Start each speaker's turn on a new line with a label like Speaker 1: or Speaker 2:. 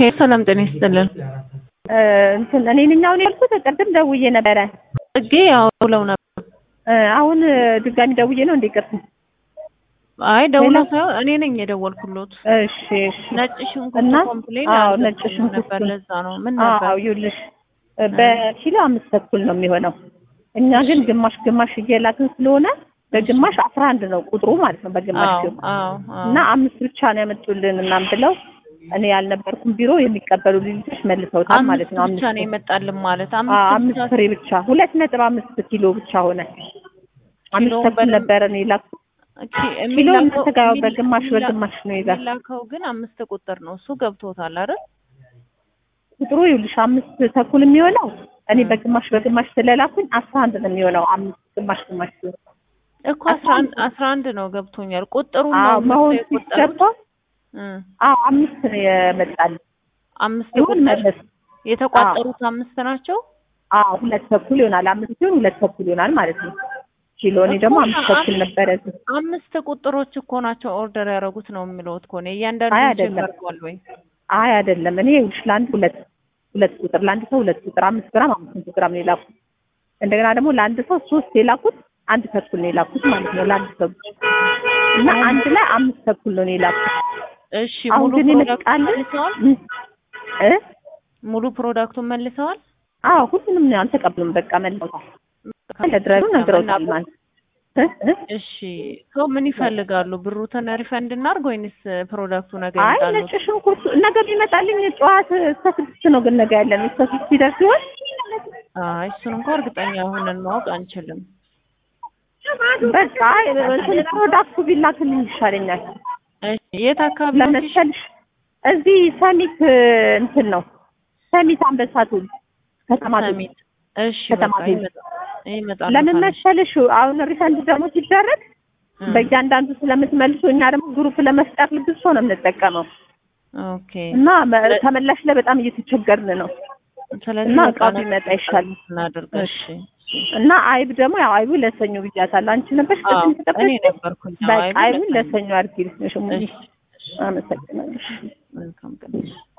Speaker 1: ሰላም ጤና ይስጥልን።
Speaker 2: እንትን እኔ ነኝ አሁን ያልኩት ቅድም ደውዬ ነበረ።
Speaker 1: ጽጌ ያው ብለው ነበር።
Speaker 2: አሁን ድጋሚ ደውዬ ነው እንዴ? ቅርታ
Speaker 1: አይ ደውለው ሳይሆን እኔ ነኝ የደወልኩሎት።
Speaker 2: እሺ እሺ።
Speaker 1: ነጭ ሽንኩርት
Speaker 2: እና
Speaker 1: ኮምፕሌን
Speaker 2: አዎ ነጭ
Speaker 1: አልገባኝም
Speaker 2: ሽንኩርት
Speaker 1: ነበር። ለዛ ነው ምን
Speaker 2: አዎ
Speaker 1: ነበር?
Speaker 2: ይኸውልሽ በኪሎ አምስት ተኩል ነው የሚሆነው። እኛ ግን ግማሽ ግማሽ እየላክን ስለሆነ በግማሽ አስራ አንድ ነው ቁጥሩ ማለት ነው በግማሽ
Speaker 1: አዎ
Speaker 2: ሲሆን
Speaker 1: አዎ አዎ።
Speaker 2: እና አምስት ብቻ ነው ያመጡልን እናም ብለው እኔ ያልነበርኩም ቢሮ የሚቀበሉ ልጆች መልሰውታል ማለት
Speaker 1: አምስት
Speaker 2: ነው።
Speaker 1: ብቻ
Speaker 2: አምስት
Speaker 1: ነው የመጣልን ማለት
Speaker 2: አዎ፣
Speaker 1: አምስት
Speaker 2: አምስት
Speaker 1: ብቻ
Speaker 2: ፍሬ ብቻ ሁለት ነጥብ አምስት ኪሎ ብቻ ሆነ። አምስት
Speaker 1: ኪሎውን
Speaker 2: ተኩል
Speaker 1: በደንብ-
Speaker 2: ነበረ ነው የላኩት።
Speaker 1: ኦኬ፣
Speaker 2: ኪሎ
Speaker 1: የሚላከው-
Speaker 2: እናንተ ጋር
Speaker 1: የሚላ-
Speaker 2: በግማሽ
Speaker 1: የሚላ-
Speaker 2: በግማሽ ነው ይዛል።
Speaker 1: የሚላከው ግን አምስት ቁጥር ነው እሱ ገብቶታል አይደል?
Speaker 2: ቁጥሩ ይኸውልሽ አምስት ተኩል የሚሆነው እኔ
Speaker 1: እ።
Speaker 2: በግማሽ በግማሽ ስለላኩኝ አስራ አንድ ነው የሚሆነው። አምስት ግማሽ ግማሽ ሲሆን
Speaker 1: እኮ አስራ አንድ አስራ አንድ ነው ገብቶኛል። ቁጥሩ
Speaker 2: አዎ
Speaker 1: ነው
Speaker 2: መሆን
Speaker 1: የቆጠሩት?
Speaker 2: ሲገባ
Speaker 1: እ
Speaker 2: አዎ አምስት ነው የመጣል
Speaker 1: አምስት
Speaker 2: ይሁን
Speaker 1: ቁጥር
Speaker 2: መለስ
Speaker 1: የተቋጠሩት አምስት ናቸው።
Speaker 2: አዎ ሁለት ተኩል ይሆናል። አምስት ሲሆን ሁለት ተኩል ይሆናል ማለት ነው። ኪሎ እኔ ደግሞ
Speaker 1: እኮ
Speaker 2: አምስት
Speaker 1: አ-
Speaker 2: ተኩል ነበረ እዚህ።
Speaker 1: አምስት ቁጥሮች እኮ ናቸው ኦርደር ያደረጉት ነው የሚለውት ከሆነ እያንዳንዱ
Speaker 2: አይ አይደለም።
Speaker 1: ይጀመርዋል ወይ?
Speaker 2: አይ አይደለም። እኔ ይኸውልሽ ለአንድ ሁለት ሁለት ቁጥር ለአንድ ሰው ሁለት ቁጥር አምስት ግራም አምስት መቶ ግራም ነው የላኩት። እንደገና ደግሞ ለአንድ ሰው ሶስት የላኩት አንድ ተኩል ነው የላኩት ማለት ነው ለአንድ ሰው ብቻ እና አንድ ላይ አምስት ተኩል ነው የላኩት።
Speaker 1: እሺ
Speaker 2: አሁን
Speaker 1: ሙሉ
Speaker 2: ግን
Speaker 1: ፕሮዳክቱን
Speaker 2: ይመጣል
Speaker 1: መልሰዋል።
Speaker 2: እ
Speaker 1: ሙሉ ፕሮዳክቱን መልሰዋል።
Speaker 2: አዎ ሁሉንም ነው አልተቀብሉም። በቃ መልሰውታል። ለድረሱ ነግረውታል ማለት እ እ
Speaker 1: እሺ ሰው ምን ይፈልጋሉ? ብሩትን ሪፈንድ እናድርግ ወይንስ ፕሮዳክቱ ነገ
Speaker 2: አይ
Speaker 1: ይመጣሉ?
Speaker 2: ነጭ ሽንኩርት ነገ ቢመጣልኝ ጠዋት እስከ ስድስት ነው ግን ነገ ያለን እስከ ስድስት ሲደርስ ሲሆን
Speaker 1: አይ እሱን እንኳን እርግጠኛ ሆነን ማወቅ አንችልም።
Speaker 2: በቃ አይ እንትን ፕሮዳክቱ ቢላክልኝ ይሻለኛል።
Speaker 1: እሺ የት አካባቢ ነው?
Speaker 2: ለመሰልሽ እዚህ ሰሚት እንትን ነው ሰሚት አንበሳቱ ከተማ
Speaker 1: ሰሚት። እሺ
Speaker 2: ከተማ
Speaker 1: በቃ
Speaker 2: ቤት።
Speaker 1: ይመጣ- ይመጣሉ።
Speaker 2: ለምን
Speaker 1: ካለሽ።
Speaker 2: መሰልሽ አሁን ሪፈንድ ደግሞ ሲደረግ
Speaker 1: እ፣
Speaker 2: በእያንዳንዱ ስለምትመልሱ እኛ ደግሞ ግሩፕ ለመፍጠር ብዙ ሰው ነው የምንጠቀመው
Speaker 1: ኦኬ
Speaker 2: እና መ- ተመላሽ ላይ በጣም እየተቸገርን ነው
Speaker 1: ስለዚህ
Speaker 2: እና
Speaker 1: በቃ
Speaker 2: እቃው
Speaker 1: ነገ
Speaker 2: ቢመጣ ይሻል
Speaker 1: እናድርግ። እሺ
Speaker 2: እና አይብ ደግሞ ያው አይቡ ለሰኞ ብያታለሁ። አንቺ ነበርሽ
Speaker 1: አዎ
Speaker 2: ቅድም
Speaker 1: እኔ
Speaker 2: ተጠበሽ
Speaker 1: ነበርኩኝ። አዎ፣
Speaker 2: በቃ
Speaker 1: አይቡ
Speaker 2: አይቡን
Speaker 1: ለሰኞ።
Speaker 2: ለሰኞ አድርጊልኝ። እሺ
Speaker 1: እሺ
Speaker 2: አመሰግናለሁ።
Speaker 1: መልካም ቀን።